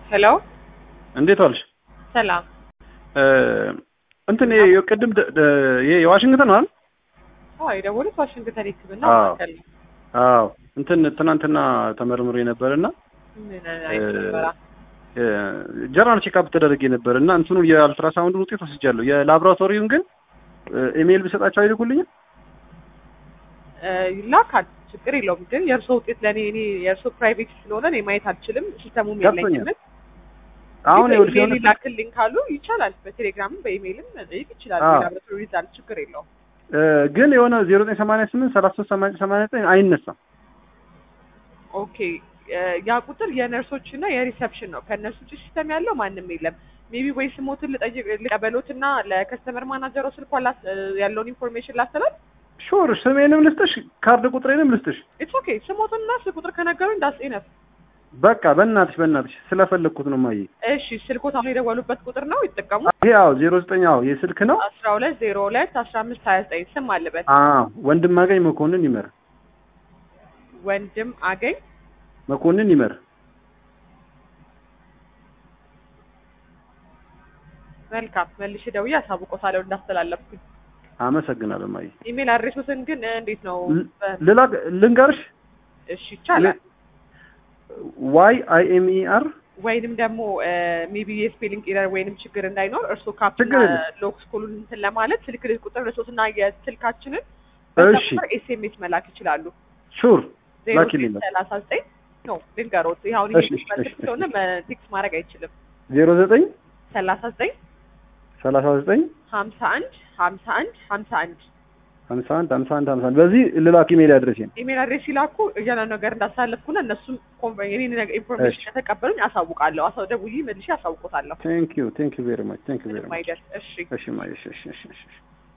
ሄሎ እንዴት ዋልሽ? ሰላም። እንትን ይሄ ቅድም ደ- ደ- ይሄ የዋሽንግተን ነው አይደል? አዎ የደወሉት ዋሽንግተን ሕክምና አዎ። ማዕከል ነው። አዎ እንትን ትናንትና ተመርምሬ ነበር እና ምን አይነት ምርመራ? ጀነራል ቼክአፕ ተደረጌ ነበር እና እንትኑ የአልትራሳውንዱን ውጤት ወስጃለሁ። የላቦራቶሪውን ግን ኢሜይል ብሰጣቸው አይልኩልኝም? እ፣ ይላካል ችግር የለውም። ግን የእርሶ ውጤት ለእኔ እኔ የእርሶ ፕራይቬት ስለሆነ እኔ ማየት አልችልም። ሲስተሙም የለኝም። ገብቶኛል። አሁን ይኸውልሽ ኢሜይል የሆነ ይላክልኝ ካሉ ይቻላል። በቴሌግራምም በኢሜይልም መጠየቅ ይችላል። አዎ። ላቦራቶሪ ሪዛልት ችግር የለውም። እ፣ ግን የሆነ ዜሮ ዘጠኝ ሰማንያ ስምንት ሰላሳ ሶስት ሰማንያ ዘጠኝ አይነሳም። ኦኬ እ፣ ያ ቁጥር የነርሶች እና የሪሰፕሽን ነው። ከእነሱ ውጭ ሲስተም ያለው ማንም የለም። ሜቢ ወይ ስሞትን ልጠይቅ ልቀበሎት እና ለከስተመር ማናጀሮ ስልኳ ላስ እ፣ ያለውን ኢንፎርሜሽን ላስተላል። ሹር ስሜንም ልስጥሽ፣ ካርድ ቁጥሬንም ልስጥሽ። ኢትስ ኦኬ ስሞትን እና ስልክ ቁጥር ከነገሩኝ ዳስ ኢነፍ። በቃ በእናትሽ በእናትሽ ስለፈለግኩት ነው ማየ እሺ ስልኮት አሁን የደወሉበት ቁጥር ነው ይጠቀሙ። ይሄ አዎ ዜሮ ዘጠኝ አዎ የስልክ ነው። አስራ ሁለት ዜሮ ሁለት አስራ አምስት ሀያ ዘጠኝ ስም አለበት አዎ ወንድም አገኝ መኮንን ይመር ወንድም አገኝ መኮንን ይመር መልካም መልሼ ደውዬ አሳውቆታለሁ እንዳስተላለፍኩኝ። አመሰግናለሁ ማየ ኢሜል አድሬሶትን ግን እ፣ እንዴት ነው? በ- ሌላ ልንገርሽ እሺ ይቻላል። ዋይ አይ ኤም ኢ አር ወይንም ደግሞ ሜቢ የስፔሊንግ ኤረር ወይንም ችግር እንዳይኖር እርስዎ ካፕና ችግር የለም። ሎክ ስኩሉን እንትን ለማለት ስልክ ቁጥር ለሶስትና የስልካችንን እሺ ኤስኤምኤስ መላክ ይችላሉ። ሹር ዜሮ ላኪልኝ በቃ። ሰላሳ ዘጠኝ ነው ልንገሮት። ይህ አሁን እሺ፣ ይህ መልክ እሺ፣ ስለሆነ ቴክስት ማድረግ አይችልም። ዜሮ ዘጠኝ ሰላሳ ዘጠኝ ሰላሳ ዘጠኝ ሀምሳ አንድ ሀምሳ አንድ ሀምሳ አንድ ሀምሳ አንድ ሀምሳ አንድ ሀምሳ አንድ በዚህ ልላክ ኢሜል አድሬሴን ኢሜል አድሬስ ሲላኩ እያንዳንዱ ነገር እንዳሳለፍኩና እነሱም ኮንፈ- የኔን ነገር ኢንፎርሜሽን እሺ። ከተቀበሉኝ አሳውቃለሁ። አሳው ደውዬ መልሼ አሳውቆታለሁ። ቴንክ ዩ ቴንክ ዩ ቬሪ ማች ቴንክ ዩ ቬሪ ምንም ማች አይደል። እሺ እሺ ማየ እሺ እሺ እሺ እሺ